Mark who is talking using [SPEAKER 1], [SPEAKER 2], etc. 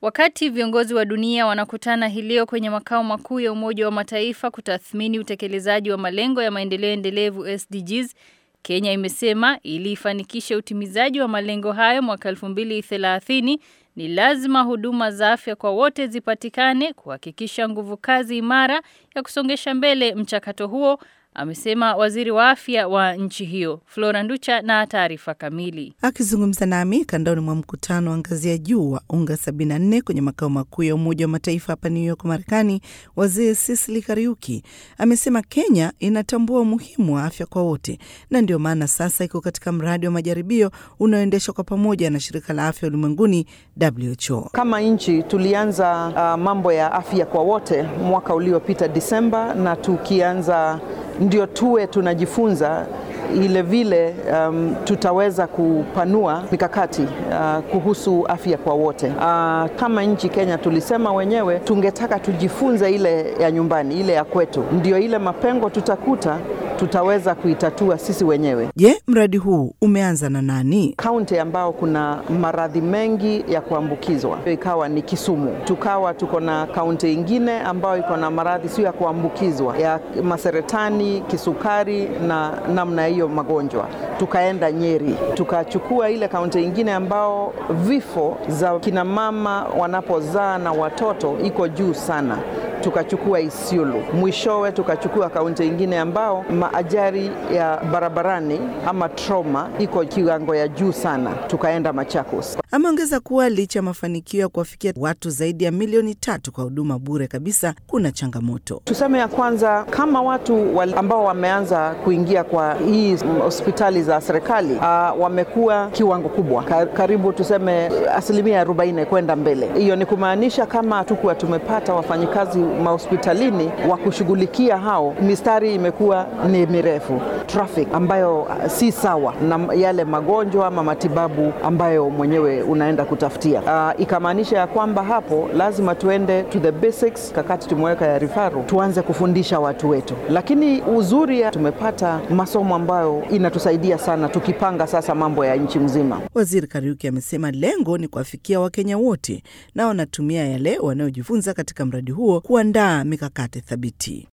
[SPEAKER 1] Wakati viongozi wa dunia wanakutana hii leo kwenye makao makuu ya Umoja wa Mataifa kutathmini utekelezaji wa malengo ya maendeleo endelevu SDGs, Kenya imesema ili ifanikishe utimizaji wa malengo hayo mwaka 2030 ni lazima huduma za afya kwa wote zipatikane kuhakikisha nguvu kazi imara ya kusongesha mbele mchakato huo amesema waziri wa afya wa nchi hiyo. Flora Nducha na taarifa kamili.
[SPEAKER 2] Akizungumza nami kandoni mwa mkutano wa ngazi ya juu wa UNGA 74 kwenye makao makuu ya Umoja wa Mataifa hapa New York, Marekani, waziri Sisili Kariuki amesema Kenya inatambua umuhimu wa afya kwa wote na ndio maana sasa iko katika mradi wa majaribio unaoendeshwa kwa pamoja na shirika la afya ulimwenguni WHO.
[SPEAKER 3] Kama nchi tulianza uh, mambo ya afya kwa wote mwaka uliopita Disemba, na tukianza ndio tuwe tunajifunza ile vile um, tutaweza kupanua mikakati uh, kuhusu afya kwa wote. Uh, kama nchi Kenya tulisema wenyewe tungetaka tujifunze ile ya nyumbani, ile ya kwetu, ndio ile mapengo tutakuta tutaweza kuitatua sisi wenyewe.
[SPEAKER 2] Je, mradi huu umeanza na nani?
[SPEAKER 3] Kaunti ambao kuna maradhi mengi ya kuambukizwa ikawa ni Kisumu, tukawa tuko na kaunti ingine ambayo iko na maradhi sio ya kuambukizwa ya maseretani, kisukari na namna hiyo magonjwa. Tukaenda Nyeri, tukachukua ile kaunti ingine ambao vifo za kina mama wanapozaa na watoto iko juu sana tukachukua Isiolo. Mwishowe tukachukua kaunti ingine ambao maajari ya barabarani ama trauma iko kiwango ya juu sana, tukaenda Machakos.
[SPEAKER 2] Ameongeza kuwa licha ya mafanikio ya kuwafikia watu zaidi ya milioni tatu kwa huduma bure kabisa, kuna changamoto.
[SPEAKER 3] Tuseme ya kwanza, kama watu wal ambao wameanza kuingia kwa hii hospitali za serikali uh, wamekuwa kiwango kubwa Ka karibu tuseme asilimia 40 kwenda mbele. Hiyo ni kumaanisha kama hatukuwa tumepata wafanyikazi mahospitalini wa kushughulikia hao, mistari imekuwa ni mirefu, traffic ambayo uh, si sawa na yale magonjwa ama matibabu ambayo mwenyewe unaenda kutafutia. Uh, ikamaanisha ya kwamba hapo lazima tuende to the basics, kakati tumeweka ya rifaru, tuanze kufundisha watu wetu, lakini uzuri ya tumepata masomo ambayo inatusaidia sana tukipanga sasa mambo ya nchi mzima.
[SPEAKER 2] Waziri Kariuki amesema lengo ni kuwafikia Wakenya wote na wanatumia yale wanayojifunza katika mradi huo kuandaa mikakati thabiti.